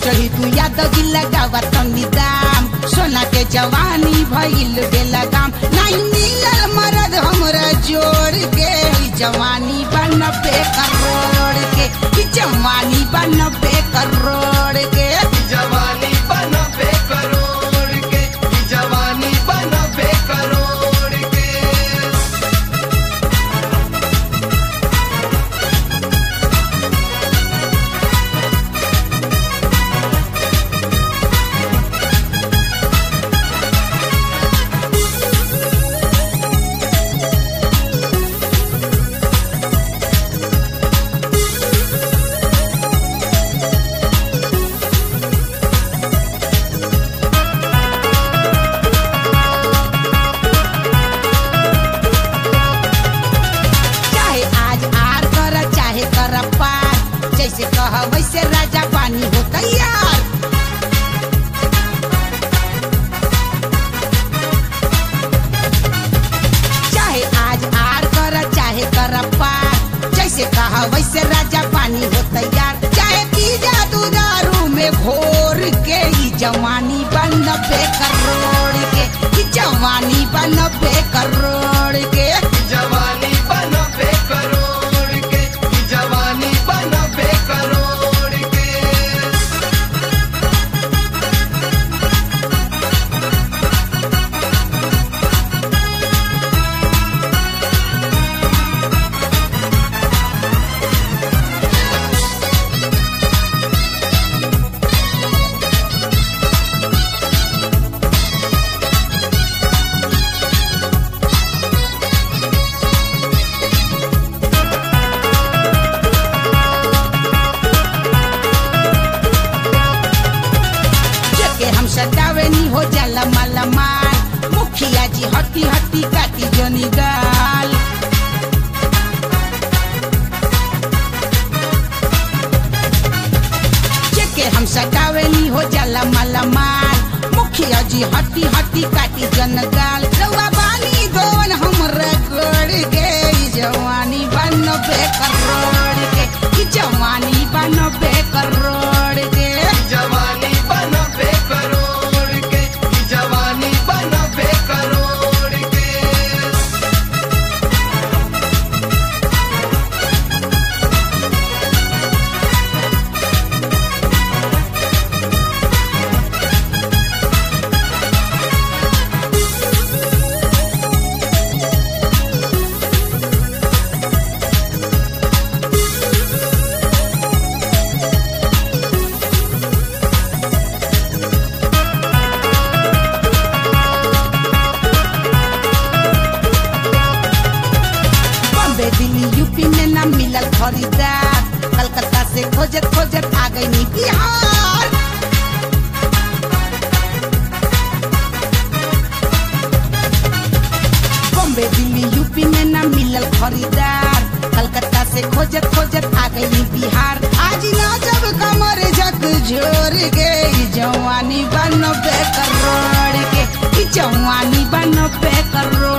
चढ़ी तू यादव जी लगावा तनी दाम सोना के जवानी भइल बेला गाम नहीं मिलल मरद हमरा जोड़ के ई जवानी बनबे करोड़ के ई जवानी बनबे करोड़ के जवानी बनबे करोड़ के जवानी बनबे करोड़ के चाहे आज आर कर चाहे कर पार जैसे कह वैसे राजा पानी हो तैयार चाहे आज आर कर चाहे कर पार जैसे कहा वैसे राजा पानी हो तैयार चाहे पी जा तू दारू में घोर के ई जवानी बनबे करोड़ के ई जवानी बनबे करोड़ के जवानी बनबे करोड़ के जवानी बनबे करोड़ के जेके हम सतावे नी हो जाला माला माल मुखिया जी हट्टी हट्टी काटी जनी गाल जेके हम सतावे नी हो जाला माला माल मुखिया जी हट्टी हट्टी काटी जन गाल रउआ बानी गोन हमरा गोड़ के ई जवानी बनबे करोड़ के ई जवानी बनबे करोड़ के जवानी बनबे करोड़ के जवानी बनबे करोड़ के बॉम्बे दिल्ली यूपी में ना मिलल खरीदार कलकत्ता से खोजत खोजत आ गई नी बिहार बॉम्बे दिल्ली यूपी में ना मिलल खरीदार कलकत्ता से खोजत खोजत आ गई नी बिहार आज ना जब कमर झक झोर के ई जवानी बनबे करोड़ के ई जवानी बनबे करोड़